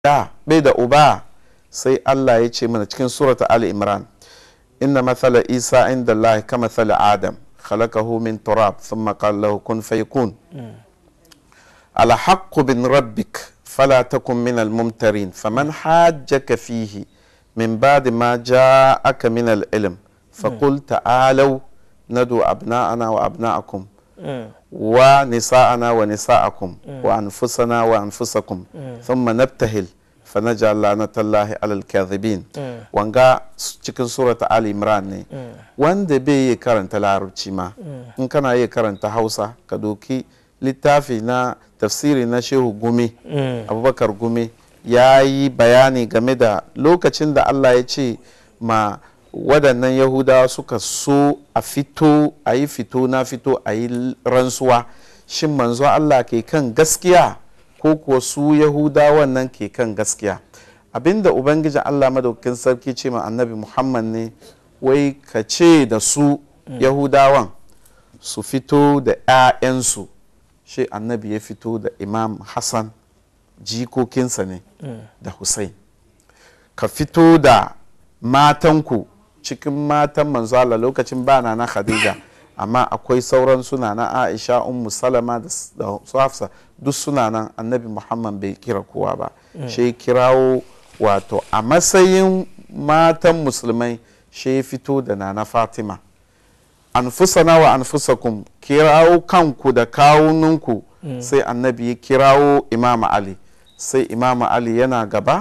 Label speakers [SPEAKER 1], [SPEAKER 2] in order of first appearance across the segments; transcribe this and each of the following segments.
[SPEAKER 1] da bai da uba sai Allah ya ce mana cikin surata Ali Imran inna mathala Isa inda Allah ka mathala Adam khalaqahu min turab thumma qala lahu kun fayakun ala haqqu bin rabbik fala takun min al-mumtarin faman hajjaka fihi min ba'di ma ja'aka min al-ilm فقل تعالوا ندعو أبناءنا وأبناءكم ونساءنا ونساءكم وأنفسنا وأنفسكم ثم نبتهل فنجعل لعنة الله على الكاذبين wanga cikin surata Ali Imran ne wanda bai yi karanta larabci ma in kana yi karanta Hausa ka doki littafi na tafsiri na Shehu Gumi Abubakar Gumi ya yi bayani game da lokacin da Allah ya ce ma waɗannan yahudawa suka so a fito a yi fito na fito a yi rantsuwa shin manzo Allah ke kan gaskiya ko kuwa su yahudawan nan ke kan gaskiya abinda ubangijin Allah madaukakin sarki ce ma annabi Muhammad ne wai ka ce da su yahudawan su fito da 'ya'yansu shi annabi ya fito da imam Hassan jikokinsa ne da Hussein ka fito da matanku cikin matan manzo Allah lokacin ba na Khadija amma akwai sauran suna na Aisha Ummu Salama da su Hafsa duk suna nan Annabi Muhammad bai kira kowa ba shi kirawo wato a matsayin matan musulmai shi fito da nana Fatima anfusana wa anfusakum kirawo kanku da kawuninku sai annabi ya kirawo Imam Ali sai Imam Ali yana gaba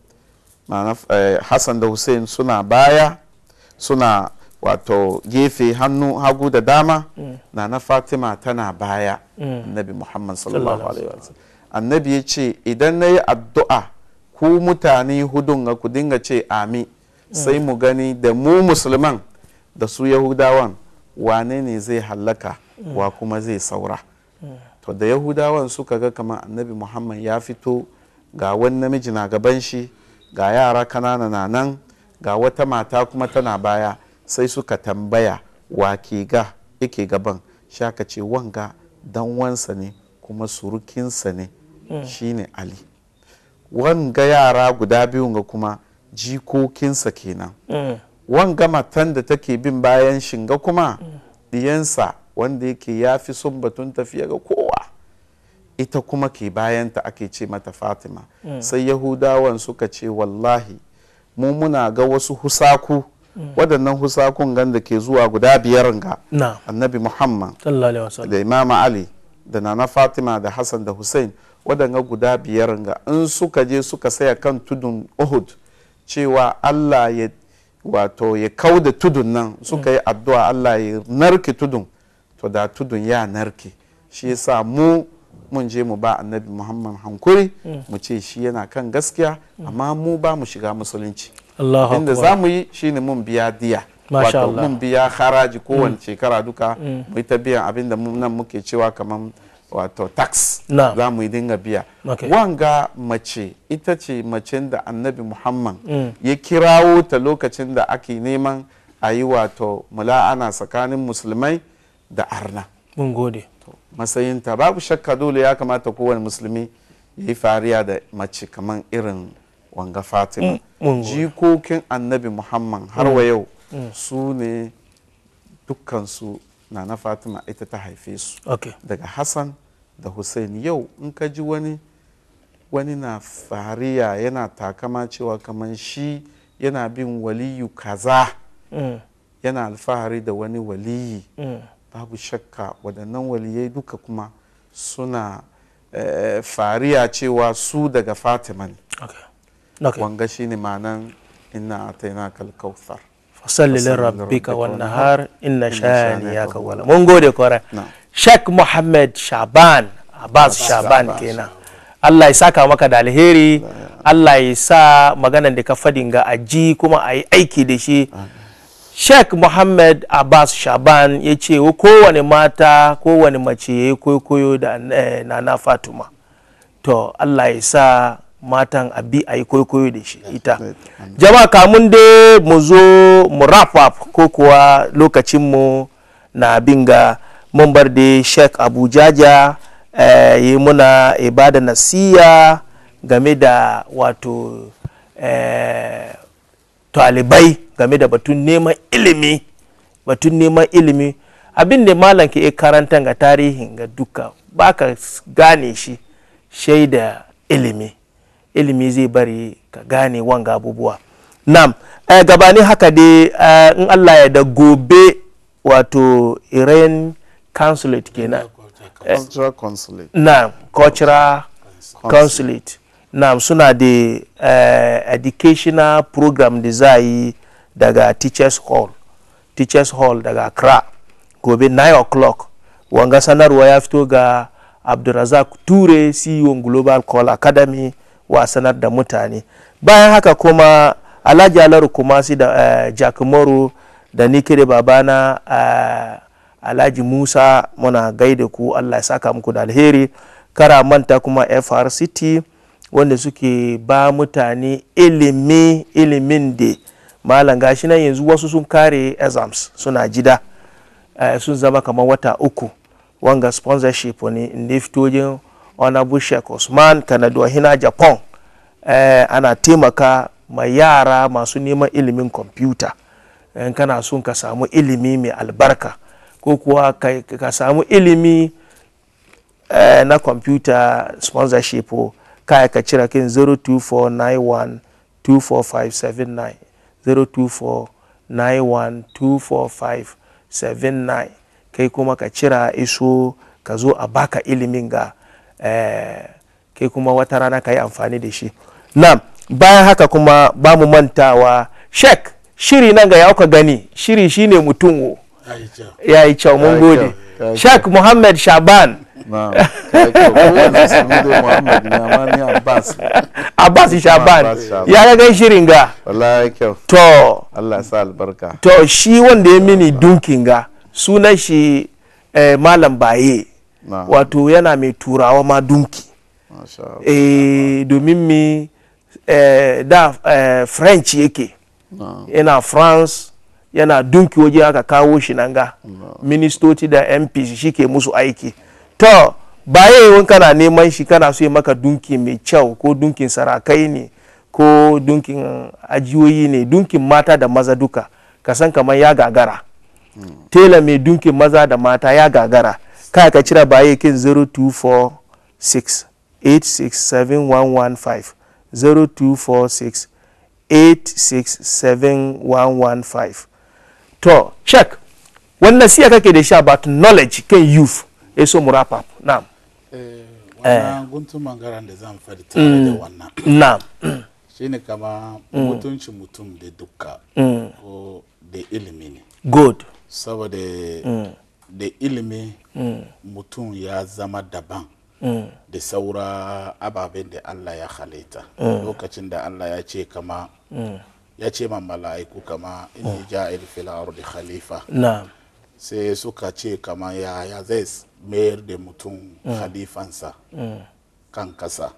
[SPEAKER 1] Hassan da Hussein suna baya suna wato gefe hannu hagu da dama mm. na na fatima tana baya annabi mm. muhammad sallallahu alaihi wasallam annabi ya ce idan na yi addu'a ku mutane hudun ga ku dinga ce ami mm. sai mu gani da mu musulman da su yahudawan wane ne zai hallaka wa kuma zai saura to da yahudawan suka ga kamar annabi muhammad ya fito ga wani namiji na gaban shi ga yara kanana na nan ga wata mata kuma tana baya sai suka tambaya wa ke ga yake gaban shaka ce wanga dan wansa ne kuma surukinsa ne shine ali wanga yara guda biyun ga kuma jikokinsa kenan wanga matan da take bin bayan shinga kuma diyansa wanda yake ya fi son batun tafiya ga kowa ita kuma ke bayanta ake ce mata fatima sai yahudawan suka ce wallahi mu muna ga wasu husaku waɗannan husakun gan da ke zuwa guda biyar ga annabi muhammad da imama ali da nana fatima da hassan da hussein waɗanga guda biyar ga in suka je suka saya kan tudun uhud cewa allah ya wato ya kau da tudun nan suka yi addu'a allah ya narke tudun to da tudun ya narke shi yasa mu mun je mu ba annabi muhammad hankuri mu ce shi yana kan gaskiya amma mu ba mu shiga musulunci inda za mu yi shine mun biya diya wato mun biya haraji kowane shekara duka mu ta biyan abin da nan muke cewa kamar wato tax za mu yi dinga biya wanga mace ita ce macen da annabi muhammad ya kirawo ta lokacin da ake neman a yi wato mula'ana tsakanin musulmai da arna
[SPEAKER 2] mun gode
[SPEAKER 1] matsayinta babu shakka dole ya kamata kowane musulmi ya yi fariya da mace kamar irin wanga fatima jikokin annabi muhammad har wa yau su ne dukkansu na na fatima ita ta haife su daga hassan da hussein yau in ka ji wani wani na fariya yana takama cewa kamar shi yana bin waliyu kaza yana alfahari da wani waliyi babu shakka waɗannan waliyai duka kuma suna eh, fariya cewa su daga fatima ne
[SPEAKER 2] okay.
[SPEAKER 1] wanga shi ne ma'anan ina ataina kalkauthar
[SPEAKER 2] fasalli lirabbika wan nahar inna shaniyaka wala mun gode kwara Sheikh Muhammad Shaban Abbas Shaban kenan Allah ya saka maka da alheri Allah ya sa maganan da ka fadin ga aji kuma a yi aiki da shi Sheikh Muhammad Abbas Shaban ya ce kowane mata kowane mace ya yi koyo da Nana Fatuma to Allah ya sa matan abi a yi koyo da shi ita jama'a kamun dai mu zo mu wrap up ko kuwa lokacinmu na binga mun bar da Sheikh Abu Jaja yi muna ibada nasiya game da wato eh, talibai game da batun neman ilimi batun neman ilimi abin da malam ke karanta ga tarihin ga duka baka gane shi shaida ilimi ilimi zai bari ka gane wanga abubuwa nam eh, gabani haka dai eh, in allah ya da gobe wato iran consulate kenan
[SPEAKER 1] cultural consulate
[SPEAKER 2] na cultural consulate na suna da uh, educational program da za a yi daga teachers hall teachers hall daga accra gobe 9 o'clock wanga sanarwa ya fito ga abdulrazak ture ceo global call academy wa sanar da mutane bayan haka kuma alhaji alaru kumasi da uh, jack moro da ni kire babana uh, alhaji musa muna gaida ku allah ya saka muku da alheri kara manta kuma frct wanda suke ba mutane ilimi ilimin da malam gashi nan yanzu wasu sun kare exams suna jida uh, sun zama kamar wata uku wanga sponsorship ne inda fitojin honorable sheikh usman kanadu hina japan uh, ana taimaka ma yara masu neman ilimin kwamfuta in kana son ka samu ilimi mai albarka ko kuwa ka, ka samu ilimi uh, na kwamfuta sponsorship kaya ka cira kin 02491245579 02491245579 kai kuma ka cira iso ka zo a baka ilimin ga eh, kai kuma wata rana ka yi amfani da shi na bayan haka kuma ba mu mantawa shek shiri nan ga ya ka gani shiri shine mutum ya yi kyau mun gode shek muhammad shaban
[SPEAKER 1] na kai kyau kowane musulmi da muhammad ne amma ni abbas
[SPEAKER 2] abbas shaban
[SPEAKER 1] Abbas Shaban.
[SPEAKER 2] ya ga gan shirin ga
[SPEAKER 1] wallahi kyau
[SPEAKER 2] to
[SPEAKER 1] allah ya sa albarka
[SPEAKER 2] to shi wanda ya mini dunkin ga sunan shi eh, malam baye
[SPEAKER 1] na
[SPEAKER 2] wato yana mai turawa ma dunki
[SPEAKER 1] masha Allah.
[SPEAKER 2] eh, domin mi eh, da eh, french yake
[SPEAKER 1] na
[SPEAKER 2] yana france yana dunki waje aka kawo shi nan ga ministoci da mp shi ke musu aiki to baye wani kana neman shi kana so ya maka dunki mai kyau ko dunkin sarakai ne ko dunkin ajiyoyi ne dunkin mata da maza duka ka san kamar ya gagara tela mai dunkin maza da mata ya gagara kai ka cira baye kin 0246 86715 0246 86715 to check wannan siya kake da shi about knowledge kan youth ya so mu wrap up na'am
[SPEAKER 3] wannan guntun mangaran da zan faɗi tare da wannan
[SPEAKER 2] na'am
[SPEAKER 3] shine kama mutuncin mutum da dukka ko da ilimi ne
[SPEAKER 2] good
[SPEAKER 3] saboda da ilimi mutum ya zama daban da saura ababen da Allah ya halitta lokacin da Allah ya ce kama ya ce ma mala'iku kama inni ja'il fil ardi khalifa
[SPEAKER 2] na'am
[SPEAKER 3] sai suka ce kama ya ya zai mayar da mutum khalifansa kan kasa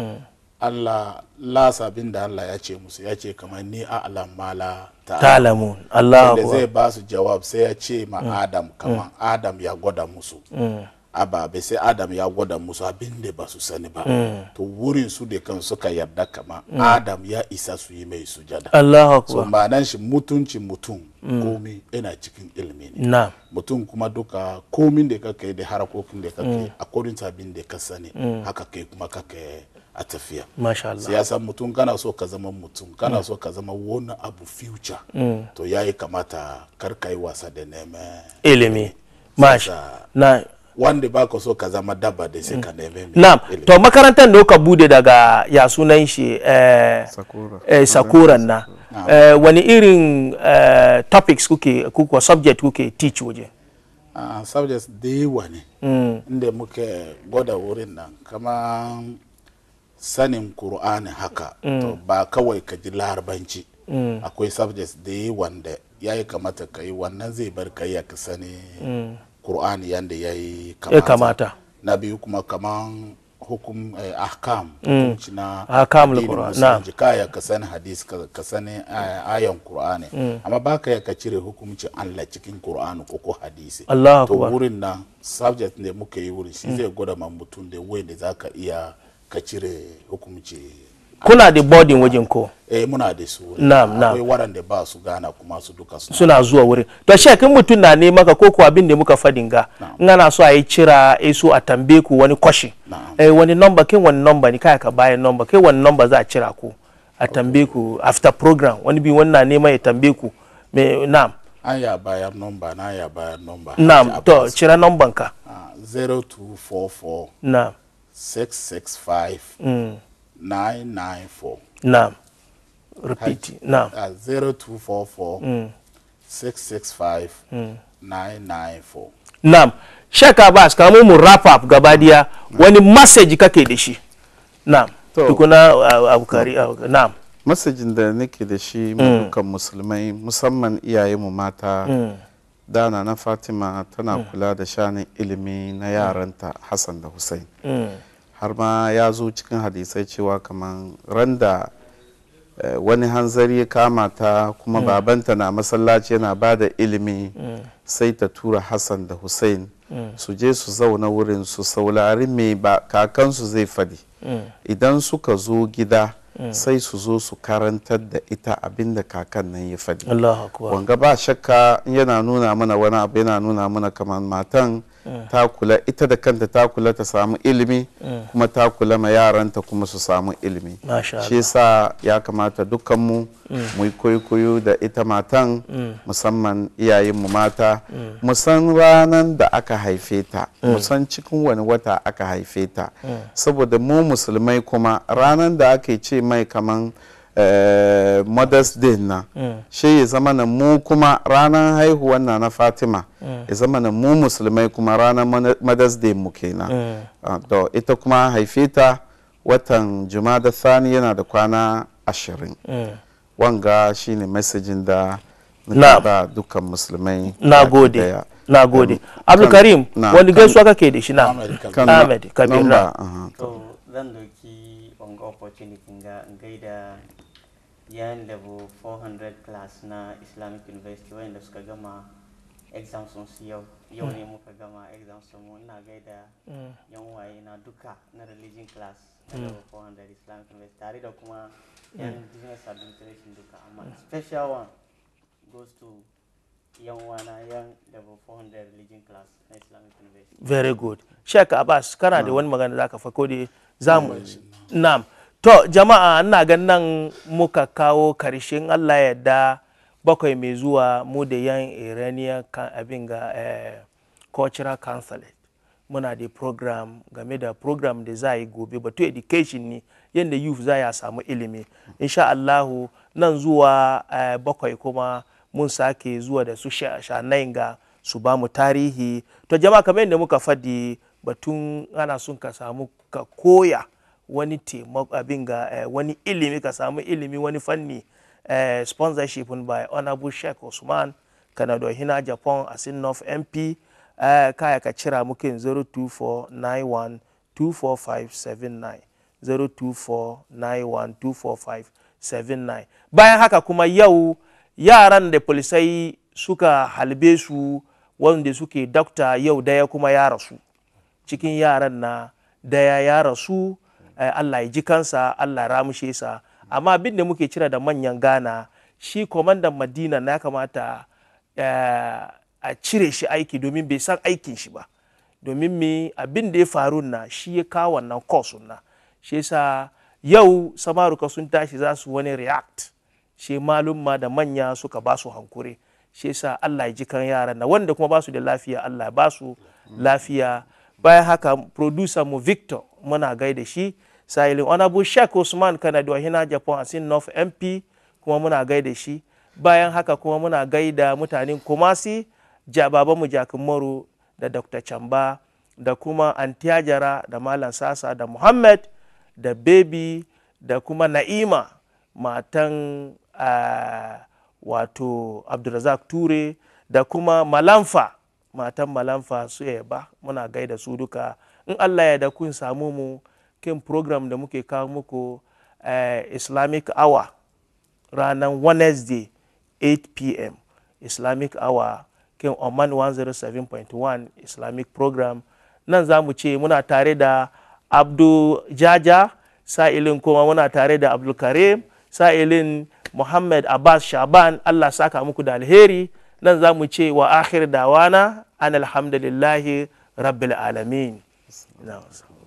[SPEAKER 3] Allah lasa abin da Allah ya ce musu ya ce kamar ni a alamala ta
[SPEAKER 2] ta'lamun Allahu
[SPEAKER 3] da zai
[SPEAKER 2] akbar.
[SPEAKER 3] ba su jawab sai ya ce ma Adam kamar Adam ya gwada musu ababe sai Adam ya gwada musu abin da ba su sani ba to wurin su da kan suka yarda kama Adam ya isa su yi mai sujada
[SPEAKER 2] Allahu
[SPEAKER 3] so
[SPEAKER 2] akbar
[SPEAKER 3] ma'anan shi mutuncin mutum komi yana cikin ilimi ne
[SPEAKER 2] na'am
[SPEAKER 3] mutum kuma duka komin da kake da harakokin da kake a kodin abin da ka sani haka kai kuma kake a tafiya
[SPEAKER 2] masha Allah
[SPEAKER 3] siyasa mutum kana so ka zama mutum kana so ka zama wani abu future to yayi kamata kar ka yi wasa da neman
[SPEAKER 2] ilimi masha
[SPEAKER 3] Sasa-
[SPEAKER 2] na
[SPEAKER 3] wanda ba ka so ka zama dabba da sai ka neme mai
[SPEAKER 2] na'am
[SPEAKER 3] ilimi.
[SPEAKER 2] to makarantar da kuka bude daga ya sunan shi eh,
[SPEAKER 1] sakura
[SPEAKER 2] eh, sakuran na eh, wani irin eh, topics kuke kuka subject kuke teach waje
[SPEAKER 3] Ah, subjects da yawa ne inda muke gwada wurin nan kama sanin Kur'ani haka to ba kawai ka ji larabanci akwai subjects da yawa da ya yi kamata ka yi wannan zai bar ka ya ka sani Kur'ani yadda ya yi
[SPEAKER 2] ya kamata
[SPEAKER 3] na biyu kuma kaman hukum eh, ahkam hukunci na
[SPEAKER 2] Ahkamul
[SPEAKER 3] addinin
[SPEAKER 2] Qur'an,
[SPEAKER 3] musulunci kaya ka sani hadis ka ka sani eh, ayan qur'ani amma baka ya ka cire hukumcin Allah cikin qur'ani ko ko hadisi
[SPEAKER 2] Allahu
[SPEAKER 3] to
[SPEAKER 2] akbar.
[SPEAKER 3] wurin nan subject ne muka yi wurin shi zai gwada ma mutum da wai da zaka iya ka cire hukumci
[SPEAKER 2] kuna da boarding wajen ko
[SPEAKER 3] eh muna da su
[SPEAKER 2] Na'am, na'am.
[SPEAKER 3] akwai waɗanda ba su gana kuma su duka suna
[SPEAKER 2] suna zuwa wurin to shek in mutum na nema ka ko kuwa abin da muka fadin ga in ana so a yi cira a so a tambaye ku wani kwashi
[SPEAKER 3] Na'am.
[SPEAKER 2] eh wani number kai wani number ni kai ka bayan number kai wani number za a cira ku a tambaye ku after program wani bi wani na nema ya tambaye ku me na'am
[SPEAKER 3] an ya bayar nomba na ya bayar nomba
[SPEAKER 2] na'am to cira number ka
[SPEAKER 3] 0244
[SPEAKER 2] na'am
[SPEAKER 3] 665
[SPEAKER 2] mm,
[SPEAKER 3] 994
[SPEAKER 2] na'am repeat na'am
[SPEAKER 3] uh, 0244 665 994
[SPEAKER 2] na'am shek abbas kamun mu wrap up gaba daya wani message kake da shi na'am
[SPEAKER 1] To.
[SPEAKER 2] tukuna uh, abukari uh, na'am
[SPEAKER 1] masajin da nake da shi mu dukkan musulmai musamman iyayenmu mata dana na fatima tana kula da shanin ilimi na yaranta hassan da hussein har ma ya zo cikin hadisai cewa kamar randa eh, wani hanzari ya kama ta kuma babanta na masallaci yana ba da ilimi sai ta tura hassan da hussein su je su zauna wurin su saurari mai ba kakansu zai fadi idan suka zo gida sai su zo su karantar da ita abinda kakan nan ya fadi
[SPEAKER 2] Allahu akbar
[SPEAKER 1] wanga ba shakka yana nuna mana wani abu yana nuna mana kamar matan ta kula ita da kanta ta kula ta samu ilimi kuma ta kula ma yaranta kuma su samu ilimi
[SPEAKER 2] Masha
[SPEAKER 1] shi yasa ya kamata dukkanmu mu yi koyo da ita matan musamman iyayenmu mata mu san ranar da aka haife ta mu san cikin wani wata aka haife ta saboda mu musulmai kuma ranar da ake ce mai kaman eh, mother's day na shi ya zama na mu kuma ranar haihuwan na na fatima ya zama na mu musulmai kuma ranar Mo- mother's day mu kenan Ah, to ita kuma haife ta watan jumada thani yana da kwana ashirin wanga shine mesajin da
[SPEAKER 2] Na.
[SPEAKER 1] nake ba dukkan musulmai
[SPEAKER 2] na
[SPEAKER 1] baki
[SPEAKER 2] gode
[SPEAKER 1] daya.
[SPEAKER 2] na gode
[SPEAKER 1] Um,
[SPEAKER 2] abdulkarim
[SPEAKER 1] na-
[SPEAKER 2] wani
[SPEAKER 1] kan-
[SPEAKER 2] gaisuwa kake da shi na
[SPEAKER 3] Ahmed Kabir.
[SPEAKER 1] kan
[SPEAKER 2] Ahmed Kabir,
[SPEAKER 1] number,
[SPEAKER 2] na.
[SPEAKER 1] aha.
[SPEAKER 4] to zan doki wanga opportunity ga in gaida yan level 400 class na islamic university wayanda suka gama exams sun su yau yau ne muka gama exams sun mu ina gaida yan waye na duka na religion class na level 400 islamic university tare da kuma yan business administration duka amma special one goes to yan wana yan level 400 religion class na islamic university
[SPEAKER 2] very good sheik abbas kana da wani magana za ka fa ko dai za mu na'am to jama'a ina ganin nan muka kawo karshen allah yadda bakwai mai zuwa mu da yan iranian kan abin ga eh, cultural consulate muna da program game da program da za a yi gobe batu education ne yadda youth za ya samu ilimi insha allahu nan zuwa eh, bakwai kuma mun sake zuwa da su sha- shanayin ga su ba mu tarihi to jama'a kamar yadda muka faɗi batun ana son ka samu ka koya wani taimako abin ga eh, wani ilimi ka samu ilimi wani fanni eh, sponsorship by honorable sheikh usman kanado hina japan asin north mp eh, kaya ka cira mukin 024912459 024912459 bayan haka kuma yau yaran da polisai suka halbe su wanda suke dokta yau daya kuma ya rasu cikin yaran na daya ya rasu eh, Allah ya ji kansa Allah ya ramushe sa amma abin da muke cira da manyan gana shi kwamandan madina na ya kamata eh, a cire shi aiki domin bai san aikin shi ba domin me abin da ya faru na shi ya kawo wannan course na shi yasa yau samaruka sun tashi za su wani react shi malumma da manya suka ba su hankuri shi yasa Allah ya ji kan yaran na wanda kuma ba su da lafiya Allah ya ba su lafiya bayan haka producer mu Victor muna gaida shi sahilin honorable Sheikh Usman Kanadu hina Japan asin North MP kuma muna gaida shi bayan haka kuma muna gaida mutanen Kumasi ja babanmu Jakin Moro da Dr. Chamba da kuma Antiyajara da Malam Sasa da Muhammad da Baby da kuma Na'ima matan ah, wato Abdulrazak Ture da kuma Malamfa matan Malamfa su ba muna gaida su duka in Allah ya da kun samu mu kin program da muke kawo muku eh, Islamic Hour ranar Wednesday 8 p.m. Islamic Hour kin Oman 107.1 Islamic program nan za mu ce muna tare da abdu jaja sa'ilin kuma muna tare da abdulkarim sa'ilin muhammad abbas shaban allah saka muku da alheri nan za mu ce wa akhir dawana an alhamdulillahi rabbil alamin